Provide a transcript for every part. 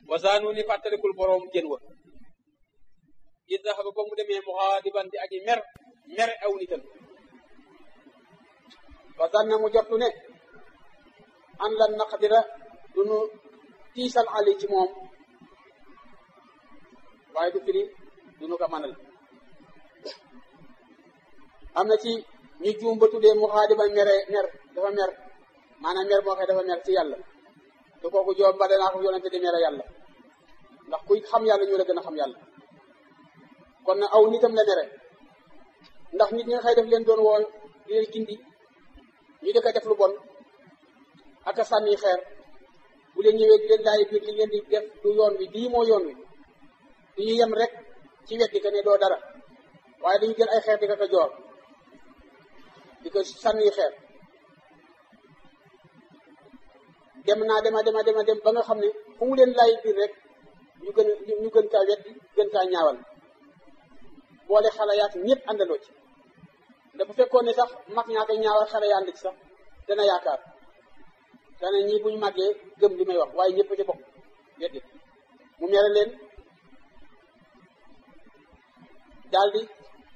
wasaanu ni fàttalikul boroom jën wa it daxaba ba mu demee muxaadiban di aji mer mer aw nitam wasanna mu jottu ne an lan naqdira du nu tiisal ali ci moom waaye du firi du nu ko manal am na ci ñu juum ba tuddee muxaadiban mere mer dafa mer maanaam mer moo xëy dafa mer ci yàlla te kooku joom ba danaa ko yonente di mere yàlla ndax kuy xam yàlla ñu la gën a xam yàlla kon na aw nitam la mere ndax nit ñi nga xëy def leen doon woo di leen gindi ñu di ko def lu bon ak a sànni xeer bu leen ñëwee di leen daay biir li ngeen di def du yoon wi lii moo yoon wi du ñu yem rek ci weddi ka ne doo dara waaye dañu jël ay xeer di ko ko joor di ko sànni xeer dem naa dema dema dema dem ba nga xam ne fu mu leen laay biir rek ñu gën ñu gën kaa weddi gën kaa ñaawal boole xale yaat ñëpp àndandoo ci da bu fekkoon ne sax mag ñaa koy ñaawal xale yaa ànd ci sax dana yaakaar dana ñii bu ñu màggee gëm li may wax waaye ñëpp ci bokk weddi mu mere leen daal di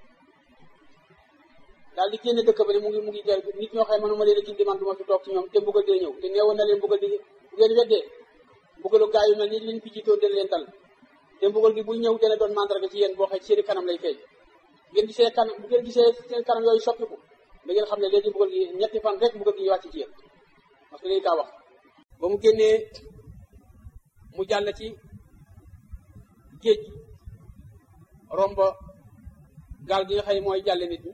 daal di génne dëkk ba ne mu ngi mu ngi jël nit ñoo xam ne manuma leen a gindi man du ma fi toog ci ñoom te mbugal dina ñëw te neewoon na leen mbugal di bu ngeen weddee mbugalu gaa yu mel ni leen fi jiitoon dina leen dal te mbugal gi buy ñëw dana doon mandarga ci yéen boo xam seeni kanam lay feeñ ngeen gisee kanam bu ngeen gisee seen kanam yooyu soppiku da ngeen xam ne léegi mbugal gi ñetti fan rek mbugal gi wàcc ci yéen parce que léegi kaa wax ba mu génnee mu jàll ci géej gi romba gaal gi nga xam ne mooy jàlle nit ñi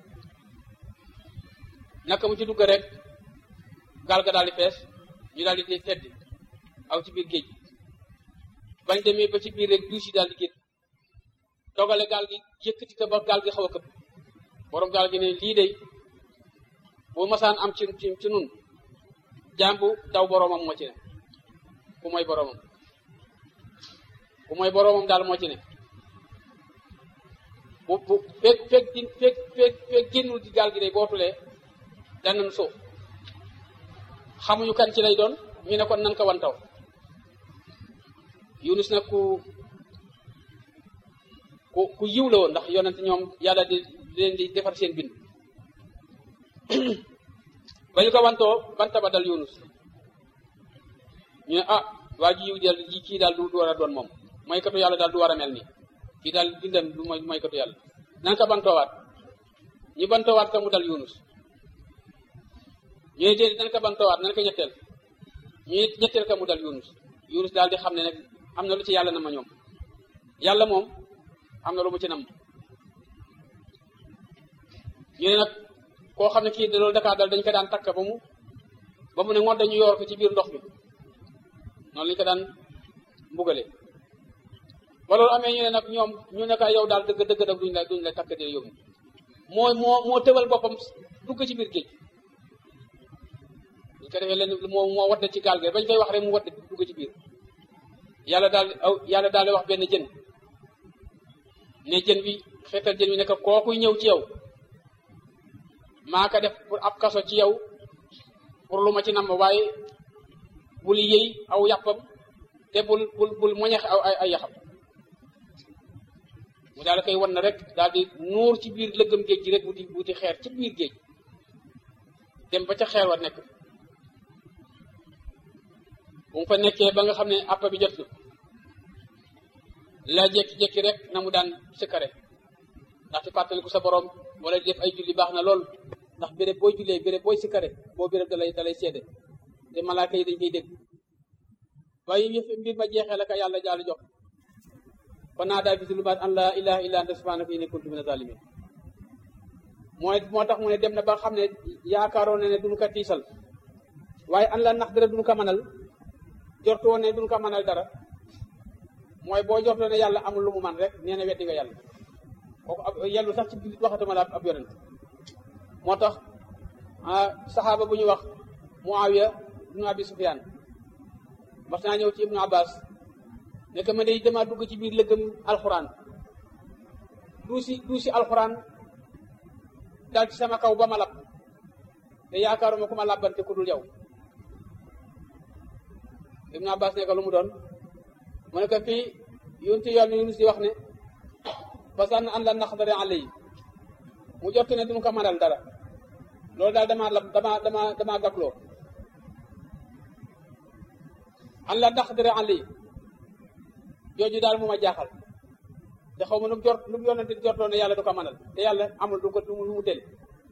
naka mu ci dugg rek gaal ga daal di fees ñu daal di tedd aw ci biir géej bañ demee ba ci biir rek duus yi daal di génn dogale gaal gi yëkkati ko ba gaal gi xaw a këpp borom gaal gi ne lii de bu masaan am ci ci ci nun jàmbu daw boromam moo ci ne ku mooy boromam ku mooy boromam daal moo ci ne bu bu fekk fekk di fekk fekk fekk génnul ci gaal gi day bootulee danañ suuf xamuñu kan ci lay doon ñu ne kon nan ko wantaw Yunus nag ku ku ku yiw la woon ndax yonent ñoom yàlla di leen di defar seen bind ba ñu ko wantoo banta ba dal Yunus ñu ne ah waa ji yiw dal ji kii daal du war a doon moom mooy katu yàlla daal du war a mel nii kii daal bindam du mooy mooy katu yàlla nan ko bantoowaat ñu bantoowaat ka mu dal Yunus ñu ne déedéet nan ko bantoowaat nan ko ñetteel ñu ne ñetteel ka mu dal Yunus Yunus daal di xam ne nag am na lu ci yàlla na ma ñoom yàlla moom am na lu mu ci nam ñu ne nag koo xam ne kii da loolu dakaa dal dañ ko daan takk ba mu ba mu ne ngoon dañu yor ko ci biir ndox mi noonu lañu ko daan mbugale ba loolu amee ñu ne nag ñoom ñu ne ko yow daal dëgg dëgg dëgg duñ la duñ la takk dee yóbbu moo moo moo tëbal boppam dugg ci biir géej ñu ko defee leen moo moo wadde ci gaal gi bañ koy wax rek mu wadde dugg ci biir yàlla daal aw yàlla daal di wax benn jën ne jën bi xeetal jën bi ne ko kookuy ñëw ci yow maa ko def pour ab kaso ci yow pour lu ma ci namm waaye bul yëy aw yàppam te bul bul bul moñex aw ay ay yaxam mu daal koy wan na rek daal di nuur ci biir lëggam géej gi rek wuti wuti xeer ci biir géej dem ba ca xeer wa nekk bu mu fa nekkee ba nga xam ne àpp bi jot na la jekki-jekki rek na mu daan sëkkare ndaxte fàttaliku sa borom wala def ay julli baax na lool ndax béréb booy jullee béréb booy sikkare boo béréb dalay dalay seede te malaaka yi dañ koy dégg waaye yëf mbir ma jeexee la ka yàlla jaalu jox fa naa daa bi zulumaat an laa ilaha illa anta subhanaka inni kuntu mina zalimin mooy moo tax mu ne dem na ba xam ne yaakaaroon ne ne duñu ko tiisal waaye an la nax dara duñu ko mënal jortu woon ne duñu ko mënal dara mooy boo jortoo ne yàlla amul lu mu man rek nee na weddi nga yàlla kooku ab yellu sax ci biir waxatuma la ab yonent moo tax saxaaba bu ñu wax Muawiya ibnu Abi Sufyaan mas naa ñëw ci ibnu Abbas ne que ma day dama dugg ci biir lëggëm alxuraan duusi duusi alxuraan dal ci sama kaw ba ma lab te yaakaaruma ku ma labbante ku dul yow ibnu Abbas ne ko lu mu doon mu ne ko fii yunti yoon Yunus di wax ne fasan an la naqdara alayhi mu jot ne duñu ko mënal dara loolu daal damaa la damaa damaa damaa gakloo an la naqdara alayhi jooju daal mu ma jaaxal te xaw ma nu mu jot nu mu yonente jortoo ne yàlla du ko mënal te yàlla amul du ko lu mu tëli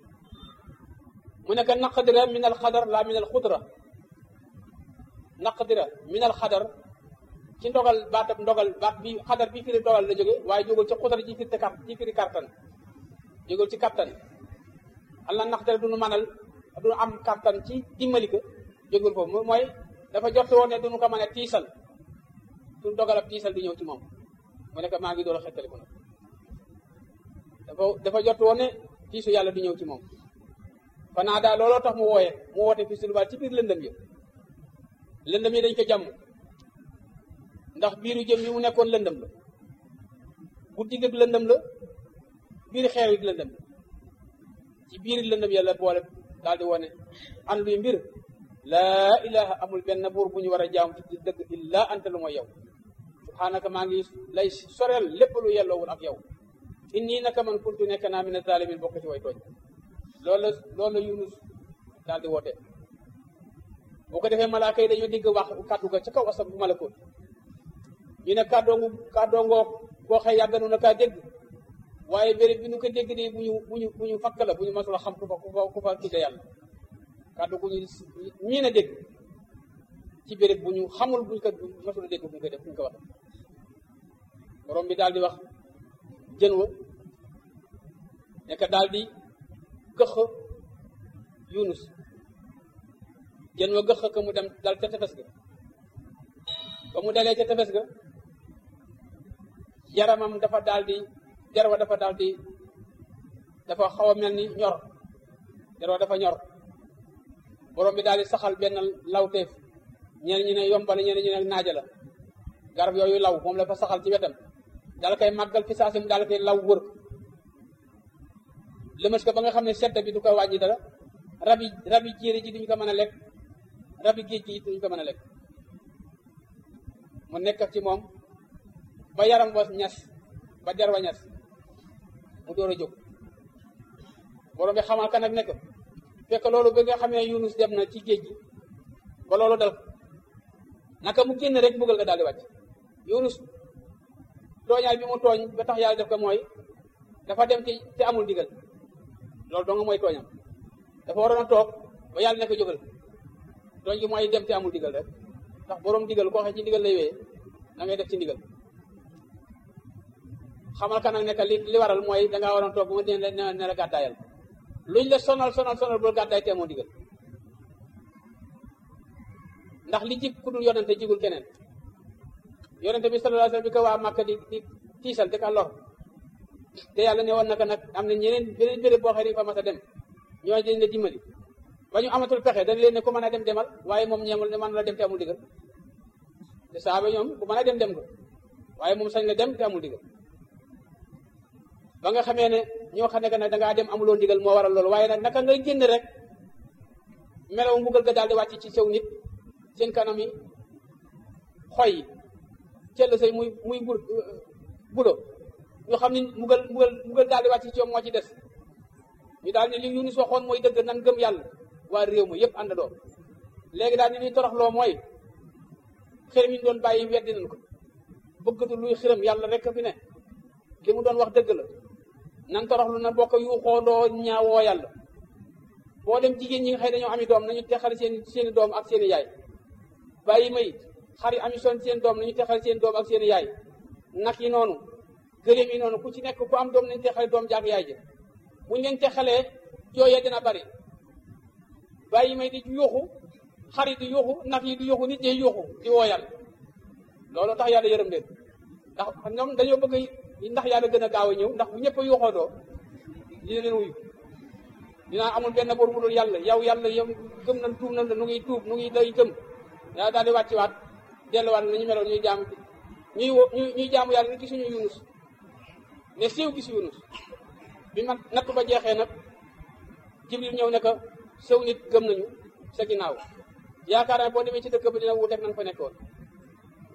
mu nekk naqdira min al xadar la min al xudra naqdira min al xadar ci ndogal baatab ndogal baat bi xadar bi firi ndogal la jóge waaye jógul ci xudra ji firi kart ji firi kartan jógul ci kattan allah naqdira duñu mënal duñu am kattan ci dimbali ko jógul foofu mooy dafa jot woon ne duñu ko mën a tiisal suñu dogal ab tiisal di ñëw ci moom mu nekk maa ngi door a xettali ko nag dafa dafa jot woon ne tiisu yàlla di ñëw ci moom fanaa daal looloo tax mu wooye mu woote fi sulubaat ci biir lëndëm yi lëndëm yi dañ ko jàmm ndax biiru jëm yi mu nekkoon lëndëm la guddi gi lëndëm la biir xeer yi lëndëm la ci biir lëndëm yàlla boole daal di wone an luy mbir laa ilaha amul benn buur bu ñu war a jaam ci dëgg illa anta lu mooy yow subhanaka maa ngi lay soreel lépp lu yelloowul ak yow inni naka man kuntu nekk naa mina zalimin bokk ci way tooñ loolu la loolu la Yunus daal di woote boo ko defee malaaka yi dañoo digg wax kàddu ga ca kaw asam bu malakoot ñu ne kàddoongu kàddoongoo koo xëy yàgganu na kaa dégg waaye béréb bi nu ko dégg nii bu ñu bu ñu bu ñu fakk la bu ñu masul a xam ku fa ku fa ku fa tudde yàlla kàddu gu ñu ñii na dégg ci béréb bu ñu xamul buñ ko masul a dégg buñ ko def buñ ko wax borom bi daal di wax jën wa nekk daal di gëx Yunus jën wa gëx ko mu dem dal ca tefes ga ba mu dalee ca tefes ga yaramam dafa daal di jarwa dafa daal di dafa xaw a mel ni ñor jarwa dafa ñor borom bi daal di saxal benn lawteef ñeneen ñi ne yombal ñeneen ñi ne naaja la garab yooyu law moom la fa saxal ci wetam daal koy màggal fi saa si mu daal koy law wër lëmas ko ba nga xam ne sedd bi du ko wàññi dara rabi rabi jéeri ji duñu ko mën a lekk rabi géej gi duñu ko mën a lekk mu nekk ci moom ba yaram wa ñas ba der wa ñas mu door a jóg borom bi xamal ka nag nekk fekk loolu ba nga xamee Yunus dem na ci géej gi ba loolu dal naka mu génn rek mbugal nga daal di wàcc Yunus tooñaay bi mu tooñ ba tax yàlla def ko mooy dafa dem ci te amul ndigal loolu dong mooy tooñam dafa waroon a toog ba yàlla ne ko jógal tooñ gi mooy dem te amul ndigal rek ndax borom ndigal koo xam ci ndigal lay wéyee da ngay def ci ndigal xamal ka nag ne li li waral mooy dangaa waroon toog bu ma dee ne ne la gàddaayal luñ la sonal sonal sonal bul gàddaay te amoo ndigal ndax li jig ku dul yonente jigul keneen yonente bi sallallahu alayhi wasallam bi ko waa Màkka di di tiisal di ka lor te yàlla ne woon naka nag am na ñeneen beneen béréb boo xam ne fa mas a dem ñoo dañ la dimbali ba ñu amatul pexe dañ leen ne ku mën a dem demal waaye moom ñeemul ne mën la dem te amul digal te saaba ñoom ku mën a dem dem ko waaye moom sañ la dem te amul digal ba nga xamee ne ñoo xam ne que nag dangaa dem amuloo ndigal moo waral loolu waaye nag naka ngay génn rek melaw mbugal ga daal di wàcc ci sew nit seen kanam yi xoy yi cell say muy muy bul bulo ñu xam ni mbugal mbugal mbugal daal di wàcc ci ñoom moo ci des ñu daal ne li Yunus waxoon mooy dëgg nan gëm yàlla waa réew ma yëpp àndandoo léegi daal ni ñuy toroxloo mooy xërëm yi ñu doon bàyyi weddi nañ ko bëggatu luy xërëm yàlla rek fi ne li mu doon wax dëgg la nan toroxlu na bokk yu xoondoo ñaawoo yàlla boo dem jigéen ñi nga xëy dañoo ami doom nañu texal seen seeni doom ak seeni yaay bàyyi may xar yi ami son seen doom nañu texal seen doom ak seeni yaay nag yi noonu gëléem yi noonu ku ci nekk ku am doom nañu texale doom jaag yaay ji buñ leen texalee jooyee dina bari bàyyi may di yuuxu xar yi di yuuxu nag yi di yuuxu nit ñi yuuxu di woo yàlla loolu tax yàlla yërëm leen ndax ñoom dañoo bëgg ndax yàlla gën a gaaw a ñëw ndax bu ñëpp a yuuxoodoo dina leen wuyu dinaa amul benn bor bu dul yàlla yow yàlla yow gëm nañ tuub nañ la nu ngi tuub nu ngi lay gëm yaa daal di wàcci waat delluwaat nañu meloon ñuy jaamu ñuy ñuy jaamu yàlla ni gisuñu yunus ne siiw gis yunus bi man natt ba jeexee nag jibril ñëw ne ko sew nit gëm nañu sa ginnaaw yaakaar naa boo demee ci dëkk ba dina wuuteeg nañ fa nekkoon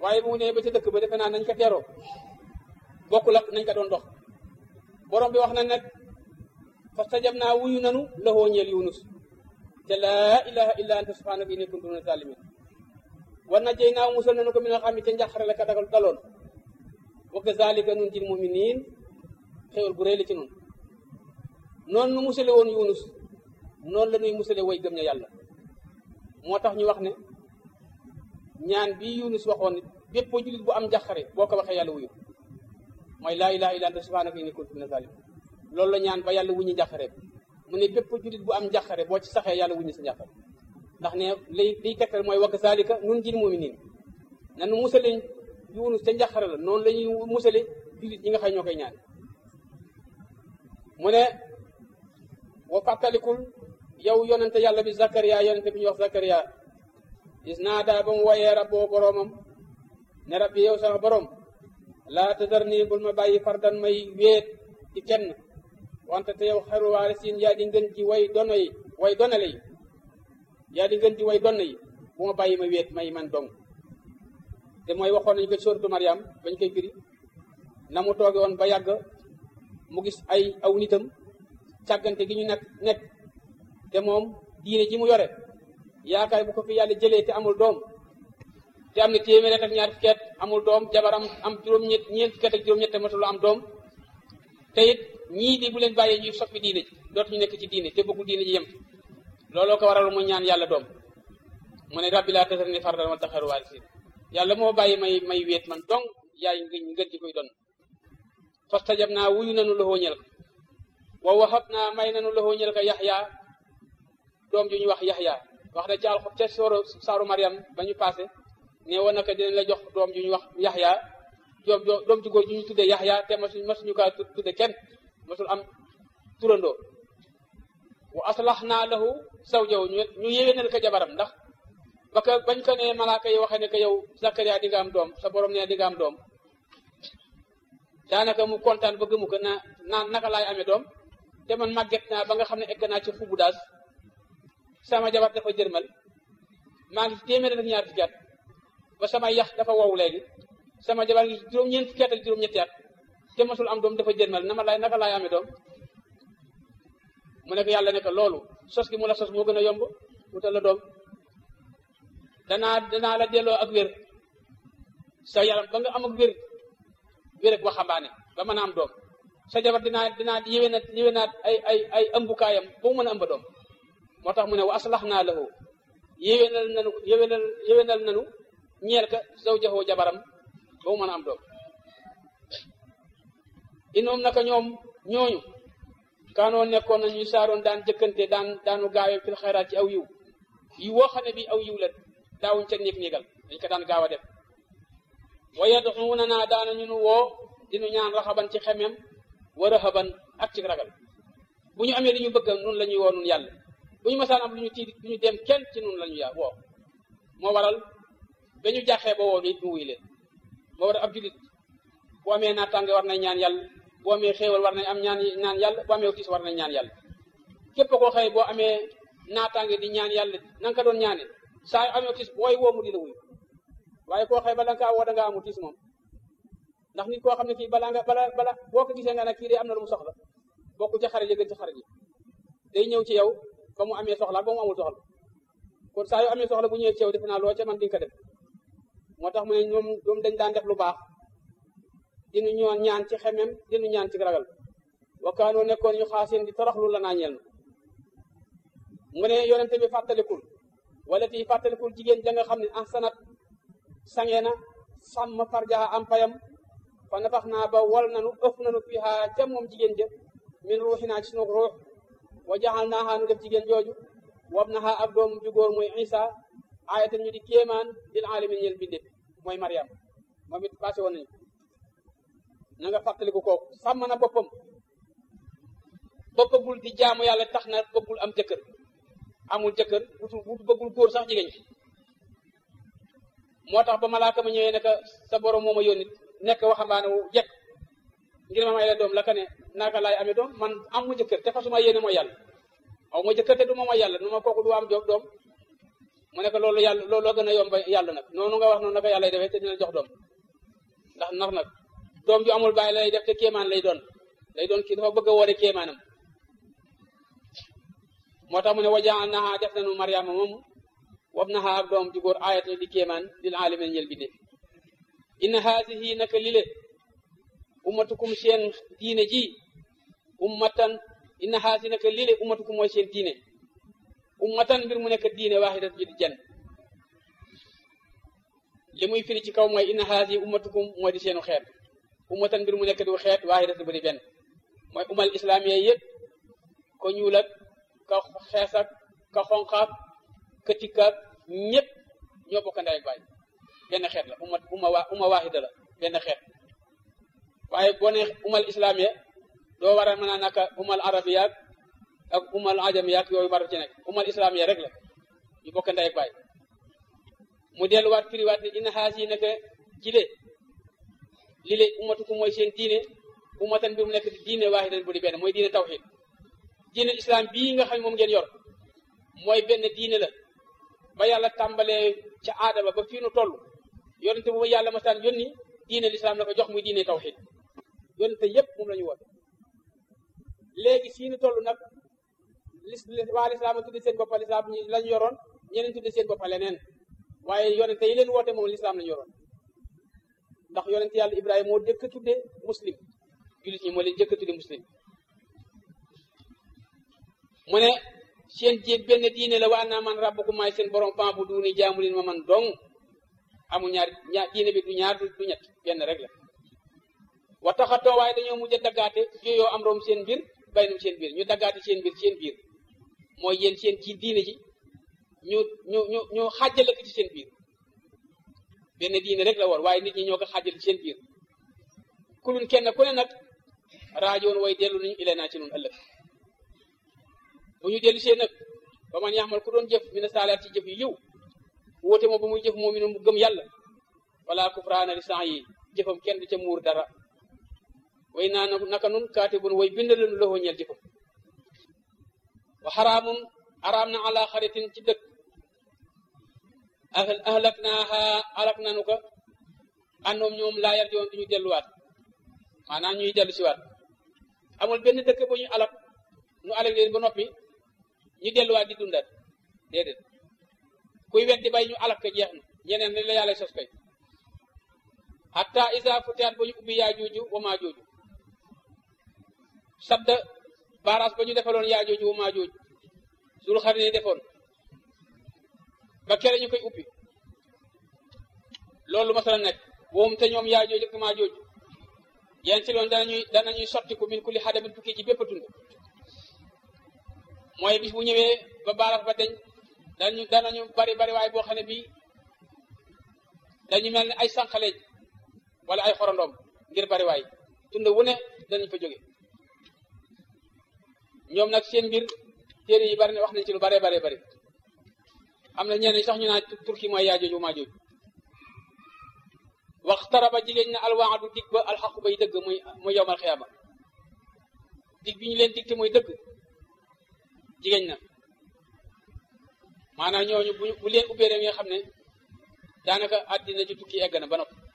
waaye bu mu nee ba ca dëkk ba defe naa nañ ko teeroo bokkul ak nañ ko doon dox borom bi wax na nag fastajab naa wuyu nanu lahoo ñeel yunus te laa ilaha illa anta subhanaka inni kuntu mina zalimin war na jëy naaw musal nanu ko mi nga xam ne ca njàqare la ka dagal daloon wa kazalika nun jil muminin xéwal bu rëy la ci noonu noonu nu musale woon yunus noonu la ñuy musale way gëm ña yàlla moo tax ñu wax ne ñaan bi yunus waxoon nit bépp jullit bu am njàqare boo ko waxee yàlla wuyu mooy laa ilaha illa anta subhanaka inni kuntu mina zalimin loolu la ñaan ba yàlla wuñu njàqare mu ne bépp jullit bu am njàqare boo ci saxee yàlla wuñu sa njàqare ndax ne lay liy tegtal mooy wakk saalika nun jil muminin nanu musale yunus ca njàqare la noonu la ñuy musale jullit ñi nga xam ñoo koy ñaan mu ne wa fàttalikul yow yonente yàlla bi Zakaria yonente bi ñuy wax Zakaria is naa daa ba mu woyee rabboo boroomam ne rabbi yow sama borom laa tadar nii bul ma bàyyi fardan may wéet ci kenn wante te yow xaru waale siin yaa di ngën ji way dono yi way donale yi yaa di ngën ji way donn yi bu ma bàyyi ma wéet may man dong te mooy waxoon nañu ko sóoratu Mariam bañ koy firi na mu tooge woon ba yàgg mu gis ay aw nitam càggante gi ñu nekk nekk te moom diine ji mu yore yaakaar bu ko fi yàlla jëlee te amul doom te am na téeméer ak ñaar fukki at amul doom jabaram am juróom-ñett ñeent fukki at ak juróom-ñett matul am doom te it ñii di bu leen bàyyee ñuy soppi diine ji dootuñu nekk ci diine te bëggu diine ji yem looloo ko waral mu ñaan yàlla doom mu ne rabbi laa tasarni fardan wa taxaru waarisiin yàlla moo bàyyi may may wéet man dong yaay ngën ngën ji koy doon fastajab naa wuyu nanu loxoo ñel ko wa waxab naa may nanu loxoo ñel ko yaxya doom ju ñu wax yaxya wax na ci alxu ca sooro saaru mariam ba ñu passé ne woon naka dinañ la jox doom ju ñu wax yaxya doom doom ju góor ju ñu tuddee yaxya te masuñ masuñu kaa tudde kenn masul am turandoo wa aslax naa lahu zawjahu ñu yéwénal ko jabaram ndax ba ka bañ ko ne malaaka yi waxee ne que yow Zakaria di nga am doom sa borom ne di nga am doom daanaka mu kontaan ba gëmu ko na naan naka laay amee doom te man màgget naa ba nga xam ne egg naa ci xubu daas sama jabar dafa jërmal maa ngi téeméer ak ñaar fukki at ba sama yax dafa wow léegi sama jabar ngi juróom-ñeent fukki at ak juróom-ñetti at te masul am doom dafa jërmal na ma laay naka laay amee doom mu ne ko yàlla ne ko loolu sos gi mu la sos moo gën a yomb wutal la doom danaa danaa la delloo ak wér sa yaram ba nga am ak wér wér ak waxambaane ba mën a am doom sa jabar dinaa dinaa yéwénaat yéwénaat ay ay ay ëmbukaayam ba mu mën a ëmba doom moo tax mu ne wa aslax naa lahu yéwénal nanu yéwénal yéwénal nanu ñeel ka zawjahu jabaram ba mu mën a am doom inoom naka ñoom ñooñu kaanoo nekkoon na ñuy saaroon daan jëkkante daan daanu gaawee fil xayraat ci aw yiw yi woo xam ne bi aw yiw la daawuñ ca néeg néegal dañ ko daan gaaw a def wa yad'uuna naa daana ñu nu woo dinu ñaan raxaban ci xemem wa rahaban ak ci ragal bu ñu amee li ñu bëgg nun la ñuy woo nun yàlla bu ñu masaan am lu ñu tiit du ñu dem kenn ci nun la ñu yaa woo moo waral ba ñu jàxee ba woo nit ñu wuy leen moo waral ab julit bu amee naataange war nañ ñaan yàlla bu amee xéewal war nañ am ñaan ñaan yàlla bu amee tiis war nañ ñaan yàlla képp koo xëy boo amee naataange di ñaan yàlla na nga ko doon ñaane saa yu amee tiis booy woo mu di la wuyu waaye koo xëy bala nga kaa woo da ngaa amu tiis moom ndax nit koo xam ne kii balaa nga bala bala boo ko gisee nga ne kii de am na lu mu soxla bokku ci xarit yi gën ci xarit yi day ñëw ci yow ba mu amee soxla ba mu amul soxla kon saa yu amee soxla bu ñëwee ci yow defe naa loo ca man di nga ko def moo tax mu ne ñoom ñoom dañ daan def lu baax dinu ñoo ñaan ci xemem dinu ñaan ci ragal wakaanoo nekkoon ñu xaaseen di toroxlu la naa ñeel mu ne yonente bi fàttalikul wala ti fàttalikul jigéen ja nga xam ne ahsanat sange na sàmm farjaha am payam fa nafax naa ba wal nanu ëf nanu fiha ca moom jigéen ja min ruuxinaa ci sunu ruux wa jaxal naaxaa nu def jigéen jooju wab naxaa ab doom ju góor muy isa ayatan ñu di kéemaan lil alamin ñel binde mooy mariam moom it passé woon nañu na nga fàttaliku kooku sàmm na boppam ba bëggul di jaamu yàlla tax na bëggul am jëkkër amul jëkkër wutu wutu bëggul góor sax jigéen moo tax ba malaaka ma ñëwee ne sa borom moo ma yónni nekk waxambaane wu jekk ngir ma may la doom la ka ne naka laay amee doom man am mu jëkkër te fasuma yéene mooy yàlla aw ma jëkkër te du ma mooy yàlla nu ma kooku du am joom doom mu ne ko loolu yàlla loolu gën a yomb yàlla nag noonu nga wax noonu naka yàlla defee te dina jox doom ndax ndax nag doom ju amul bàyyi lay def te kéemaan lay doon lay doon kii dafa bëgg a woore kéemaanam moo tax mu ne wajaan naha def nañu mariama moom wab naha ak doom ju góor ayat di kéemaan lil alamin ñel bi de inna haasihi naka lile ummatukum seen diine ji ummatan inna haasi naka lile ummatukum mooy seen diine ummatan mbir mu nekk diine waaxidat ji di jan li muy firi ci kaw mooy inna haasi ummatukum mooy di seenu xeet ummatan mbir mu nekk di xeet waaxidat bu di benn mooy umal islamiya yëpp ko ñuul ak ka xees ak ka xonqaak ka tikkaak ñëpp ñoo bokk ndey ak baay benn xeet la umma umma waa umma waaxida la benn xeet waaye boo ne umal islamiya doo war a mën a naka umal arabiya ak umal ajamiya ak yooyu war ci nekk umal islamiya rek la ñu bokk ndey ak baay mu delluwaat firiwaat ne inna xaas yi naka jile li le ummatukum mooy seen diine ummatan bi mu nekk diine waaxidan bu di benn mooy diine tawxid diine islam bii nga xam moom ngeen yor mooy benn diine la ba yàlla tàmbalee ca aadama ba fii nu toll yonente bu yàlla masaan yónni diine lislaam la ko jox muy diine tawxid yonente yépp moom la ñu woon léegi fii nu toll nag lis waa lislaam a tudde seen boppa lislaam lañu yoroon ñeneen tudde seen boppa leneen waaye yonente yi leen woote moom lislaam lañu yoroon ndax yonente yàlla ibrahima moo jëkk a tudde muslim jullit ñi moo leen jëkk a tudde muslim mu ne seen jéeg benn diine la waa naa man rabbukum maay seen borom fan bu duuni jaamu leen ma man dong amul ñaar ñaar diine bi du ñaar du ñett benn rek la wa taxatoo waaye dañoo mujj a daggaate jooyoo am room seen biir baynum seen biir ñu daggaate seen biir seen biir mooy yéen seen ci diine ji ñu ñu ñu ñu xàjjale ko ci seen biir benn diine rek la woon waaye nit ñi ñoo ko xàjjale ci seen biir kulun kenn ku ne nag raajoon way dellu nañu ile naa ci nun ëllëg bu ñu dellu see nag ba man yaxmal ku doon jëf mina saalaat ci jëf yi yiw wóote moom ba muy jëf moom mu gëm yàlla wala kufraana li san yi jëfam kenn du ca muur dara way naa naka nun kaatibun way bind lanu loxoo ñeel jëfam wa xaraamun araam na ala xaritin ci dëkk ahlak naaha alak nanu ko àndoom ñoom laa yar joon duñu delluwaat maanaam ñuy dellu siwaat amul benn dëkk bu ñu alak nu alak leen ba noppi ñu delluwaat di dundat déedéet kuy weddi bay ñu alak ko jeex na ñeneen ni la yàlla sos koy hatta isa futihat ba ñu ubbi yaa jooju wa maa jooju sadda baaraas ba ñu defaloon yaa jooju wa maa jooju sul xar ne defoon ba kere ñu koy ubbi loolu masala nekk woom te ñoom yaa jooju ak maa jooju yéen ci loon danañuy danañuy sotti ko min kulli xadamin tukki ci bépp tund mooy bis bu ñëwee ba baaraas ba deñ danañu danañu bari bari waaye boo xam ne bii dañu mel ne ay sànqaleej wala ay xorondoom ngir bari waay tund wu ne danañ fa jóge ñoom nag seen mbir téere yi bari ne wax nañ ci lu bare bare bari am na ñenn sax ñu naan turki mooy yaa jooju maa jooju waxtaraba jigéen na alwaadu dig ba alxaqu bay dëgg muy muy yowmal xiyaama dig bi ñu leen dig te muy dëgg jigéen na maanaam ñooñu bu bu leen ubbee rek nga xam ne daanaka àddina ci tukki egg na ba noppi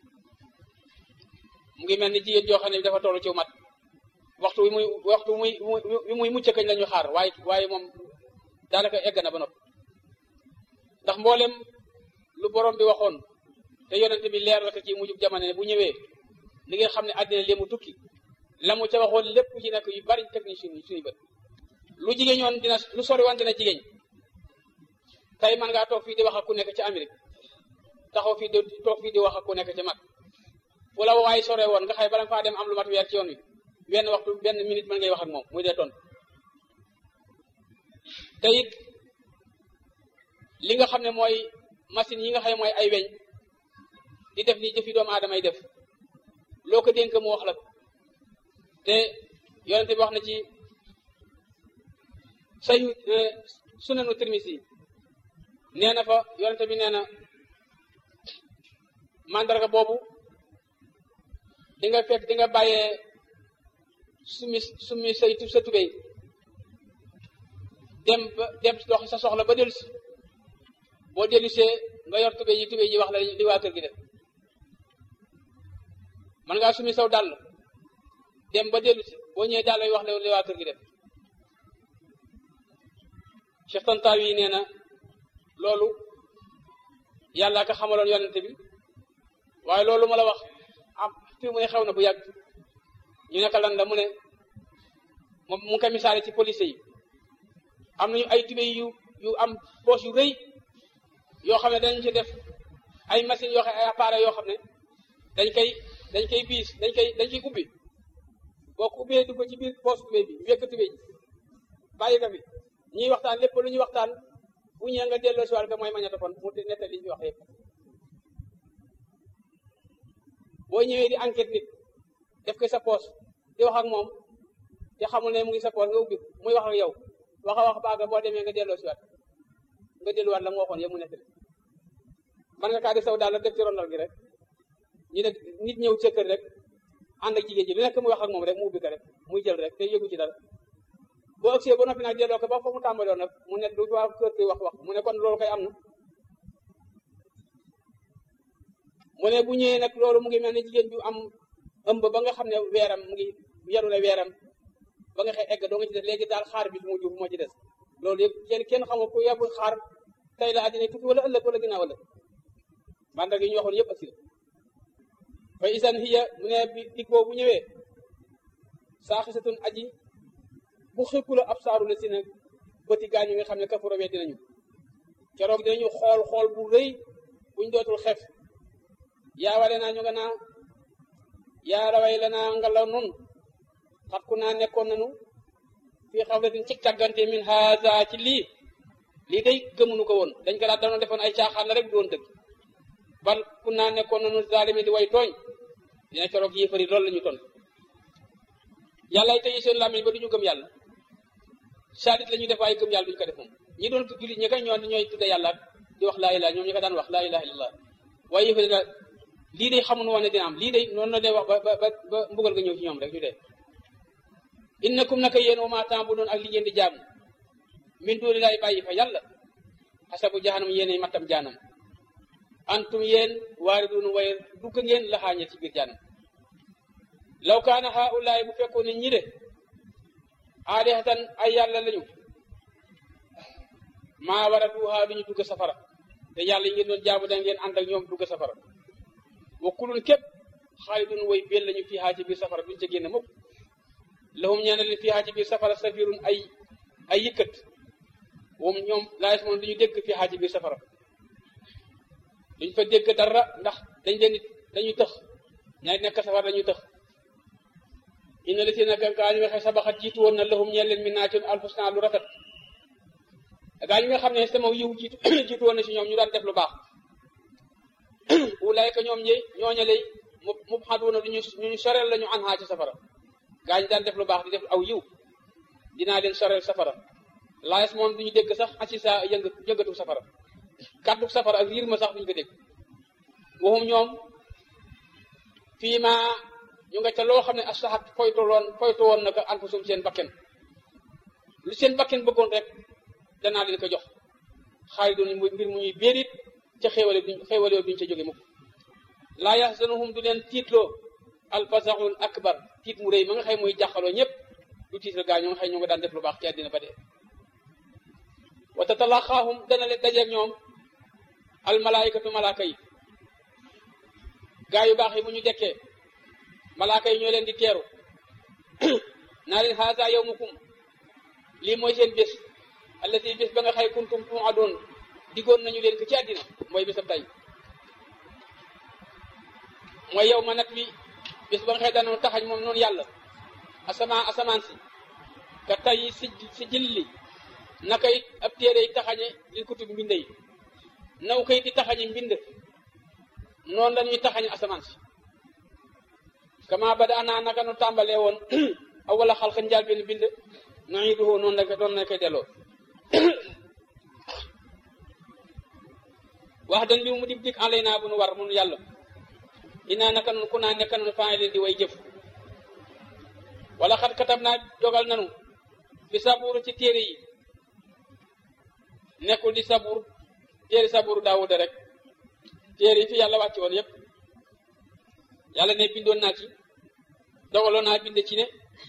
mu ngi mel ni jigéen joo xam ne dafa toll ci mat waxtu wi muy waxtu muy wi muy mucc kañ la ñu xaar waaye waaye moom daanaka egg na ba noppi ndax mboolem lu borom bi waxoon te yonente bi leer la ko ci mujjub jamono ne bu ñëwee li nga xam ne àddina li mu tukki la mu ca waxoon lépp ci nekk yu bari teg ni suñu suñu bët lu jigéen ñoon dina lu sori wante na jigéen tey man ngaa toog fii di wax ak ku nekk ci Amérique taxaw fii di toog fii di wax ak ku nekk ci mag fu la waaye sore woon nga xëy bala nga faa dem am lu mat weer ci yoon wi benn waxtu benn minute mën ngay wax ak moom muy dee tontu te it li nga xam ne mooy machine yi nga xam ne mooy ay weñ di def ni jëfi doomu aadama yi def loo ko dénk mu wax la te yonente bi wax na ci say sunanu Tirmisi nee na fa yonente bi nee na mandarga boobu di nga fekk di nga bàyyee sumi sumi say sa tubéy dem ba dem dox sa soxla ba dellusi boo dellu see nga yor tubéy yi tubéy yi wax la li waa kër gi def man ngaa sumi saw dàll dem ba dellu si boo ñëwee dàll yi wax la li waa kër gi def Cheikh Tantawi yi nee na loolu yàlla ka xamaloon yonente bi waaye loolu ma la wax am fi mu ne xew na bu yàgg ñu nekk lan la mu ne moom mu ngi koy misaale ci police yi am nañu ay tubéy yu yu am poche yu rëy yoo xam ne dañ ci def ay machines yoo xam ay appareils yoo xam ne dañ koy dañ koy biis dañ koy dañ koy ubbi boo ko ubbee dugg ci biir poche tubéy bi wekk tubéy ji bàyyi ko fi ñuy waxtaan lépp lu ñuy waxtaan bu ñëwee nga delloo si wàll ka mooy magnétophone mu nettal li ñu wax yëpp boo ñëwee di enquête nit def ko sa poche di wax ak moom te xamul ne mu ngi sa poche nga ubbi muy wax ak yow wax a wax baaga boo demee nga delloo si waat nga delluwaat la mu waxoon yëpp mu nettali man nga kaa di saw daal la def ci rondal gi rek ñu ne nit ñëw ca kër rek ànd ak jigéen ji lu nekk muy wax ak moom rek mu ubbi ko rek muy jël rek te yëgu ci dara boo agsee ba noppi nag delloo ko ba fa mu tàmbaloon nag mu ne du waa kër gi wax wax mu ne kon loolu koy am na mu ne bu ñëwee nag loolu mu ngi mel ne jigéen ju am ëmb ba nga xam ne weeram mu ngi yaru na weeram ba nga xëy egg doo nga ci des léegi daal xaar bi fu mu jur moo ci des loolu yëpp kenn kenn xamul ku yàbu xaar tey la àddina tukki wala ëllëg wala ginnaaw ëllëg mandag yi ñu waxoon yëpp ak si la fa isan hiya mu ne bi dig boobu bu ñëwee saaxisatun aji bu xëkku la ab saaru la si nag bëti gaañ yi nga xam ne kafaro wee dinañu keroog dinañu xool xool bu rëy buñ dootul xef yaa wale naa ñu nga naa yaa raway la naa nga la nun xat ku naa nekkoon nanu fii xawlatin ci càggante min haza ci lii lii day gëmunu ko woon dañ ko daal danoon defoon ay caaxaan la rek doon dëgg bal ku naa nekkoon nanu zalimi di way tooñ dina keroog yéefari loolu la ñu ton yàlla tey seen làmmiñ ba du ñu gëm yàlla sadit la ñuy def waaye gëm yàlla duñu ko def moom ñi doon jullit ñi kay ñoo ñooy tudde yàlla di wax laa ilaha ñoom ñi ko daan wax laa ilaha illallah waaye yëfari la lii day xamun woon ne dina am lii day noonu la dee wax ba ba ba mbugal nga ñëw ci ñoom rek ñu dee innakum naka yéen wa ma ta'budun ak li ngeen di jaamu min duuni laay bàyyi fa yàlla xasabu jahanam yéenay mattam jaanam antum yéen waaridun way dugg ngeen laxaañe ci biir jaanam law kaana haulaay bu fekkoon ne ñi de aalihatan ay yàlla lañu maa war a duuhaa duñu dugg safara te yàlla yi ngeen doon jaamu da ngeen ànd ak ñoom dugg safara wa kulun képp xaalidun way bel lañu fiihaa ci biir safara duñu ca génn mukk lahum ñeena leen fiihaa ci biir safara safirun ay ay yëkkat moom ñoom laa yes moom duñu dégg fiihaa ci biir safara duñ fa dégg dara ndax dañ leen dañuy tëx ñaay nekk safara dañuy tëx inna la si nag gaa ñu nga xam sabaxat jiitu woon na lahum ñeen leen min naa ci alfusna lu rafet gaa yi nga xam ne sama yiw jiitu jiitu woon na si ñoom ñu daan def lu baax wulaayka ñoom ñi ñooña lay mu mu xaduuna duñu ñu soreel la ñu an xaa ci safara gaa ñu daan def lu baax di def aw yiw dinaa leen soreel safara laayes moom duñu dégg sax asi sa yëng yëngatu safara kàddu safara ak riir ma sax duñu ko dégg waxum ñoom fii ma ñu nga ca loo xam ne asaxat foytu loon foytu woon na ko anfusum seen bakken lu seen bakken bëggoon rek danaa leen ko jox xaalis doon mbir mu ñuy béerit ca xéewale duñ xéewale duñ ca jóge mukk laa yaxzanuhum du leen tiitloo alfasaxul akbar tiit mu rëy ma nga xëy muy jàqaloo ñëpp du tiital gaa ñoo nga xëy ñu nga daan def lu baax ci àddina ba dee wa tatalaqaahum dana leen dajeeg ñoom almalaayikatu malaaka yi gaa yu baax yi bu ñu dekkee malaaka yi ñoo leen di teeru naa leen haasa yawmukum lii mooy seen bés allati bés ba nga xay kuntum tuuadoon diggoon nañu leen ko ci àddina mooy bésab tey mooy yow ma nat wi bés ba nga xëy danoon taxañ moom noonu yàlla asamaan asamaan si ka tey si si jilli naka it ab téere yi taxañe li kutub mbind yi naw kayit di taxañe mbind noonu la ñuy taxañe asamaan si kama bada ana naka nu tàmbalee woon awala xalqa njaal benn bind nuiduhu noonu la doon na koy delloo wax dañ bi mu dib dik alay naa bu nu war mun yàlla inaa naka nun ku naa nekka nun faa leen di way jëf wala xat katab naa dogal nanu fi sabuur ci téere yi nekkul di sabuur téere saburu daawuda rek téere yi fi yàlla wàcc woon yépp yàlla ne bindoon naa ci dogaloon naa bind ci ne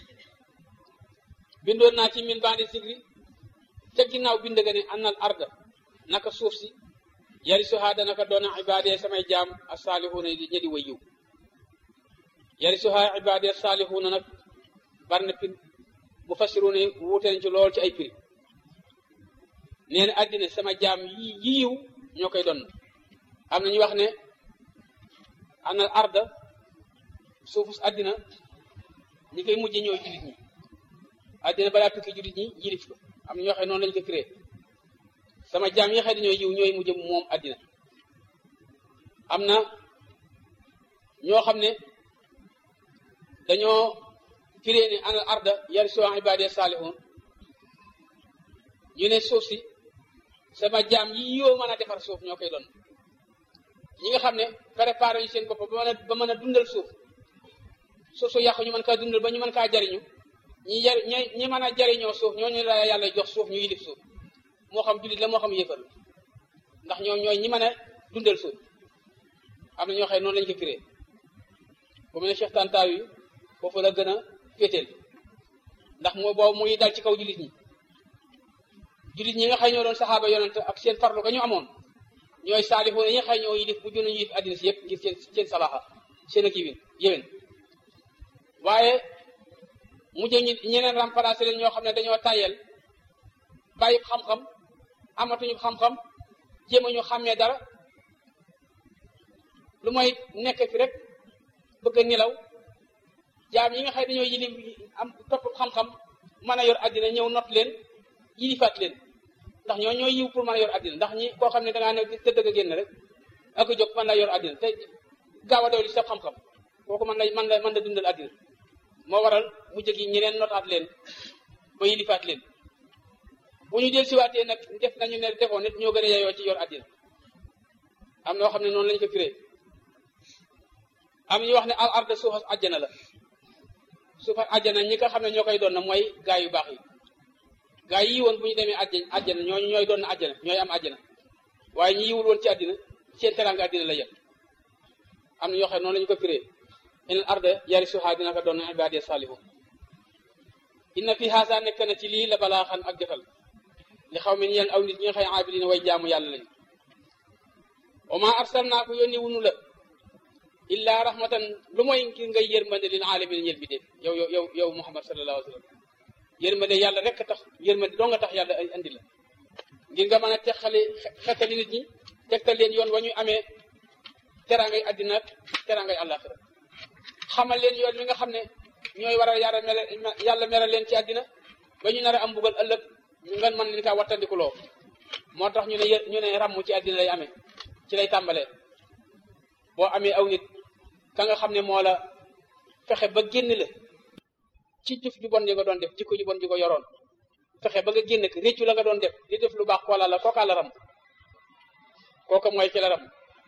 bindoon naa ci min bandi sigri ca ginnaaw bind ga ne annal arda naka suuf si yari suhaa danaka doona ibaadee samay jaam a saalihuuna di ñedi way yiw yari suhaa ibaadee saalihuuna nag bari na pin mu fassiruuna wuute nañ ci lool ci ay prix nee na àddina sama jaam yi yiw ñoo koy doon am na ñu wax ne anal arda suufus àddina ñi koy mujje ñooy jullit ñi àddina balaa tukki jullit ñi yilif ko am na ñoo xam ne noonu lañu ko créé sama jaam yi xëy dañoo yiw ñooy mujj moom àddina am na ñoo xam ne dañoo firée ne anal arda yarisuha ibadiya salihun ñu ne suuf si sama jaam yi yoo mën a defar suuf ñoo koy doon ñi nga xam ne préparé ñu seen bopp ba mën a ba mën a dundal suuf suuf su yàqu ñu mën kaa dundal ba ñu mën kaa jariñu ñi jar ñi ñi mën a jariñoo suuf ñooñu la yàlla jox suuf ñu yilif suuf moo xam jullit la moo xam yéefar ndax ñoom ñooy ñi mën a dundal suuf am na ñoo xam ne noonu lañu ko firee bu mu ne Cheikh Tantaw yi foofu la gën a féeteel ndax moo boobu muy dal ci kaw jullit ñi jullit ñi nga xëy ñoo doon saxaaba yonent ak seen farlu ga ñu amoon ñooy saalixoon yi nga xëy ñoo yilif bu juna yilif àddina si yëpp ngir seen seen salaxa seen ak yiwin yéwén waaye mujj ñi ñeneen remplacé leen ñoo xam ne dañoo tàyyel bàyyi xam-xam amatuñu xam-xam jéem a ñu xàmmee dara lu mooy nekk fi rek bëgg a nelaw jaam yi nga xëy dañoo yilif am topp xam-xam mën a yor àddina ñëw not leen yilifaat leen ndax ñoo ñooy yiw pour mën a yor àddina ndax ñi koo xam ne dangaa ne tëdd a génn rek ak jóg mën la yor àddina te gaaw a daw li sa xam-xam kooku mën la mën la mën la dundal àddina moo waral mu jëgi ñeneen notaat leen ba yilifaat leen bu ñu del siwaatee nag def nañu ne defoon nit ñoo gën a yeyoo ci yor àddina am na yoo xam ne noonu lañu ko firee am ñu wax ne al arda suufas àjjana la suufas àjjana ñi nga xam ne ñoo koy doon na mooy gaa yu baax yi gaa yi woon bu ñu demee àjjana àjjana ñooñu ñooy doon na àjjana ñooy am àjjana waaye ñi yiwul woon ci àddina seen teraanga àddina la yem am na ñoo xam ne noonu lañu ko firee inal arda yari suhaa dina ko doon na ibaadiya saalihu inna fi haasa nekk na ci lii la balaa xan ak jotal li xaw mi ñeen aw nit ñi nga xëy aabidina way jaamu yàlla lañu wa ma arsalnaa ko yónni wunu la illa rahmatan lu mooy ngir ngay yërmande lil alamin ñel bi def yow yow yow yow muhammad sallallahu alayhi wa sallam yërmande yàlla rek tax yërmande doo nga tax yàlla ay andi la ngir nga mën a texale xetali nit ñi tegtal leen yoon wa ñu amee teraangay àddina ak teraangay àllaaxira xamal leen yoon wi nga xam ne ñooy waral yàlla mere yàlla meral leen ci àddina ba ñu nar a am mbugal ëllëg ñu ngeen mën leen kaa wattandikuloo moo tax ñu ne ñu ne ràmm ci àddina lay amee ci lay tàmbalee boo amee aw nit ka nga xam ne moo la fexe ba génn la ci jëf ju bon ji nga doon def jikko ju bon ji ko yoroon fexe ba nga génn ko réccu la nga doon def di def lu baax koola la kookaa la ram kooka mooy ci la ram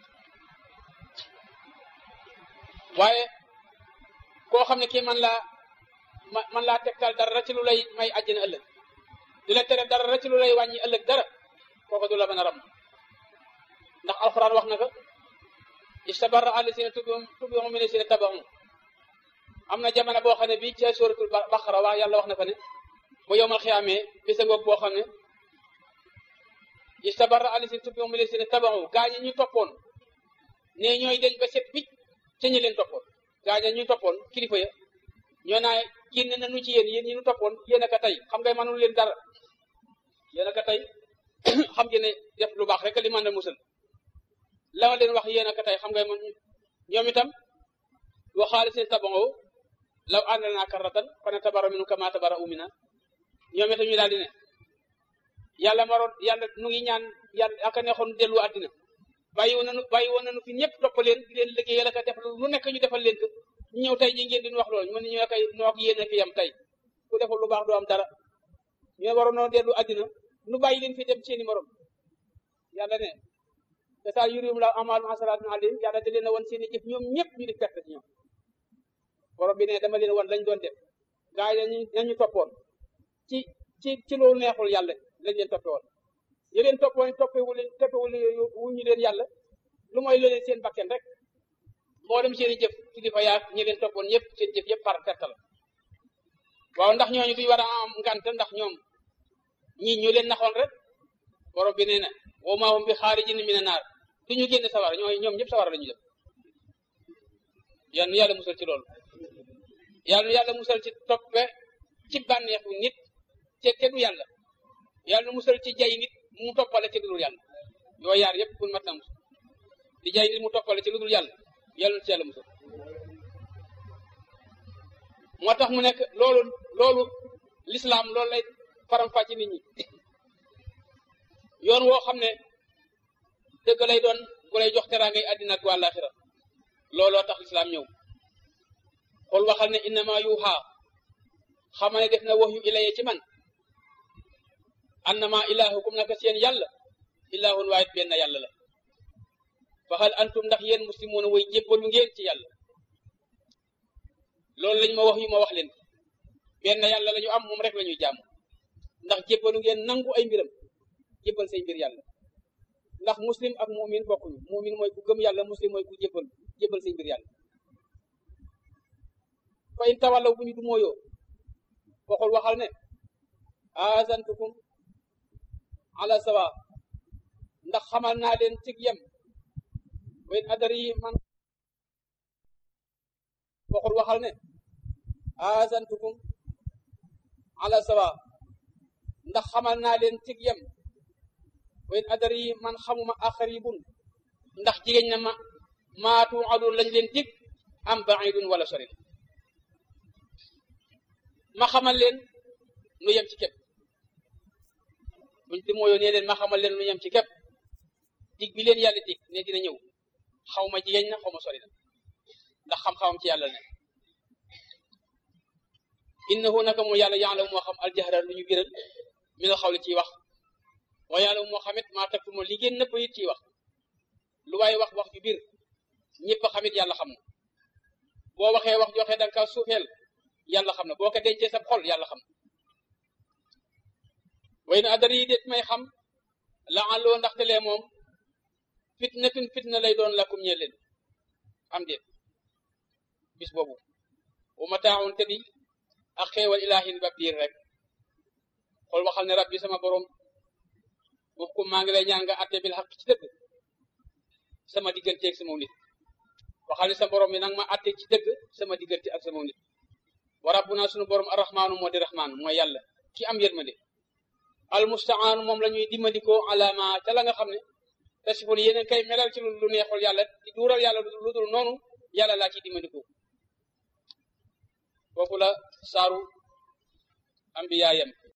waaye koo xam ne kii man laa man laa tegtal dara ci lu lay may àjjana ëllëg di la tere dara ci lu lay wàññi ëllëg dara kooka du la mën a ram ndax alxuraan wax na ko istabarra allasina tubi'u mina allasina taba'u am na jamono boo xam ne bii ca suratul baqara wax yàlla wax na fa ne bu yowmal xiyaamee bisa ngoog boo xam ne istabarra allasina tubi'u mina allasina taba'u gaa ñi ñu toppoon ne ñooy deñ ba set bicc ca ñi leen toppoon gaa ñi ñu toppoon kilifa ya ñoo naa génn nañu ci yéen yéen ñi ñu toppoon yéen a ka tey xam ngay mënul leen dara yéen a ka tey xam ngeen ne def lu baax rek li mën a musal la ma leen wax yéen a ka tey xam ngay man ñoom itam waxaale seen tabango law ànd naa karratan fa natabara minu kama tabara umina ñoom itam ñu daal di ne yàlla maroon yàlla nu ngi ñaan yàlla aka neexoon dellu àddina bàyyi woon nañu bàyyi woon nañu fi ñëpp topp leen di leen liggéeyal ak a def lu nekk ñu defal leen ko ñu ñëw tey ñi ngeen di wax loolu ñu mën ñu koy noo ak yéen a fi yam tey ku defal lu baax doo am dara ñu ne waroon noo dellu àddina nu bàyyi leen fi dem seeni morom yàlla ne te saa yurim la amalum asalaatun alayhim yàlla da leen a wan seeni jëf ñoom ñëpp ñu di perte ci ñoom borom bi ne dama leen wan lañ doon def gaa yi nañu nañu toppoon ci ci ci loolu neexul yàlla lañ leen toppe woon ñu leen toppoon toppewul toppewul wu ñu leen yàlla lu mooy loolee seen bakken rek moo dem seen i jëf kilifa yaag ñi leen toppoon ñëpp seen jëf yëpp par perte la waaw ndax ñooñu duñ war a am ngant ndax ñoom ñii ñu leen naxoon rek borom bi nee na wa maa hum bi xaarijin mina naar du ñu génn sawara ñooy ñoom ñëpp sawara la ñu def yal na yàlla musal ci loolu yàlla yàlla musal ci toppe ci bànneexu nit te tegu yàlla yàlla musal ci jay nit mu toppale ci lu dul yàlla yooyu yaar yëpp pour mat na musal di jay nit mu toppale ci lu dul yàlla yàlla na ci yàlla musal moo tax mu nekk loolu loolu lislaam loolu lay faram-fàcc nit ñi yoon woo xam ne dëgg lay doon bu lay jox teraangay àddina ak àllaaxira looloo tax lislaam ñëw xool waxal ne innama yuuxaa xama ne def na wax yu ilaye ci man annama ilaahukum naka seen yàlla ilaahun waahid benn yàlla la faxal antum ndax yéen muslimoon way jébbalu ngeen ci yàlla loolu lañ ma wax yu ma wax leen benn yàlla la ñu am moom rek la ñuy jàmm ndax jébbalu ngeen nangu ay mbiram jébbal say mbir yàlla ndax muslim ak mumin bokkuñu mumin mooy ku gëm yàlla muslim mooy ku jébbal jébbal say mbir yàlla fa in tawallaw bu ñu du mooyoo waxul waxal ne azantukum ala sawa ndax xamal naa leen cig yem wa in adari man waxul waxal ne azantukum ala sawa ndax xamal naa leen cig yem wa in adari man xamuma aqribun ndax jigéen na ma maatu adun lañ leen dig am baidun wala sori ma xamal leen nu yem ci képp buñ di mooyoo nee leen ma xamal leen nu yem ci képp dig bi leen yàlla dig ne dina ñëw xaw ma jigéen na xaw ma sori na ndax xam-xamam ci yàlla ne innahu naka moom yàlla yaalamu moo xam aljahra lu ñu biral mi la xawle ciy wax wa yaalamu moo xamit maa takk moom li ngeen nëpp it ciy wax lu waaye wax wax ju biir ñëpp a xamit yàlla xam na boo waxee wax joxe danga ka suufeel yàlla xam na boo ko dencee sa xol yàlla xam na way na adar yi déet may xam la àlloo ndaxte lee moom fitnatun fitna lay doon lakum ñe leen am déet bis boobu wa mataaun te di ak xeewal ilaahin ba biir rek xool waxal ne rabbi sama borom boobu ko maa ngi lay ñaan nga atte bil xaq ci dëgg sama diggante ak sama nit waxal ne sa borom bi nag ma atte ci dëgg sama diggante ak sama nit wa rabbuna sunu borom arrahmaanu moo di rahmaanu mooy yàlla ki am yërmande almustaanu moom la ñuy dimbandikoo alama ca la nga xam ne tasiful yeneen kay melal ci lu neexul yàlla di duural yàlla lu dul noonu yàlla laa ciy dimbandikoo foofu la saaru ambiyaayam